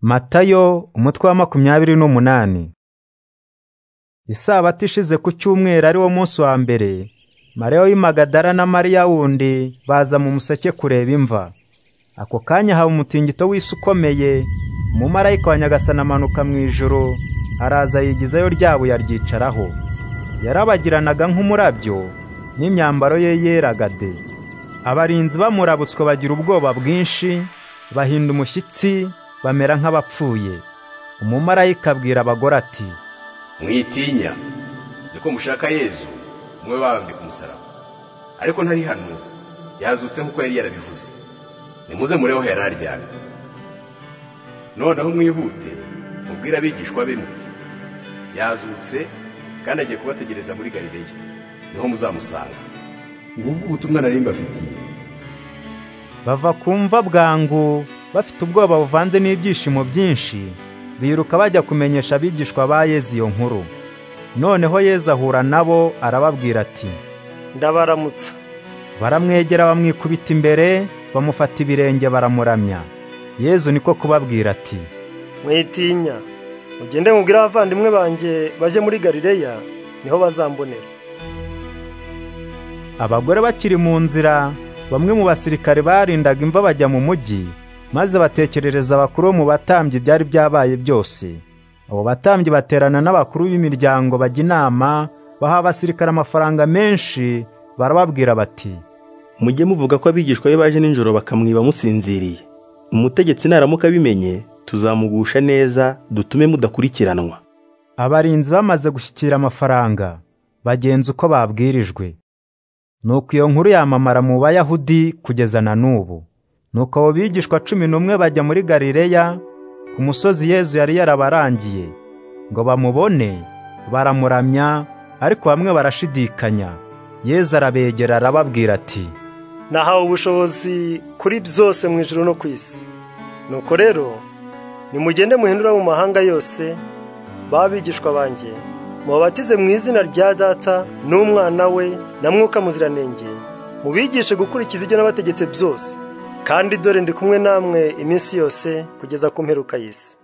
Matayo umutwe wa makumyabiri n'umunani Isabato ishize ku cyumweru ari wo munsi wa mbere Mariya w'Imagadara na Mariya wundi baza mu museke kureba imva ako kanya haba umutingito w'isi ukomeye umumarayika wa nyagasani amanuka mu ijoro araza yigizayo ryabo yaryicaraho yarabagiranaga nk'umurabyo n'imyambaro ye yeraga de abarinzi bamurabutswe bagira ubwoba bwinshi bahinda umushyitsi bamera nk'abapfuye umumarayika abwira abagore ati mwitinya nzi ko mushaka yezu mube babambye ku musaraba ariko ntari hano yazutse nk'uko yari yarabivuze nimuze mureho yari aryamye noneho mwihute mubwire abigishwa be muti yazutse kandi agiye kubategereza muri galileya niho muzamusanga ngubwo ubutumwa nari mbafitiye bava ku mva bwangu bafite ubwoba buvanze n'ibyishimo byinshi biruka bajya kumenyesha abigishwa ba yezu iyo nkuru noneho yezu ahura nabo arababwira ati ndabaramutsa baramwegera bamwikubita imbere bamufata ibirenge baramuramya yezu niko kubabwira ati mwitinya mugende mubwire abavandimwe banjye baje muri galileya niho bazambonera abagore bakiri mu nzira bamwe mu basirikare barindaga imva bajya mu mujyi maze batekerereza abakuru bo mu batambyi ibyari byabaye byose abo batambyi baterana n'abakuru b'imiryango bajya inama baha abasirikare amafaranga menshi barababwira bati mujye muvuga ko abigishwa be baje nijoro bakamwiba musinziriye umutegetsi naramuka abimenye tuzamugusha neza dutume mudakurikiranwa abarinzi bamaze gushyikira amafaranga bagenza uko babwirijwe nuko iyo nkuru yamamara mu bayahudi kugeza na n'ubu nuko abo bigishwa cumi n'umwe bajya muri galileya ku musozi yezu yari yarabarangiye ngo bamubone baramuramya ariko bamwe barashidikanya yezu arabegera arababwira ati nahawe ubushobozi kuri byose mu ijoro no ku isi nuko rero nimugende muhindura mu mahanga yose babigishwa banjye mubabatize mu izina rya data n'umwana we na mwuka muziranenge mubigishe gukurikiza ibyo nabategetse byose kandi dore ndi kumwe namwe iminsi yose kugeza ku mperuka y'isi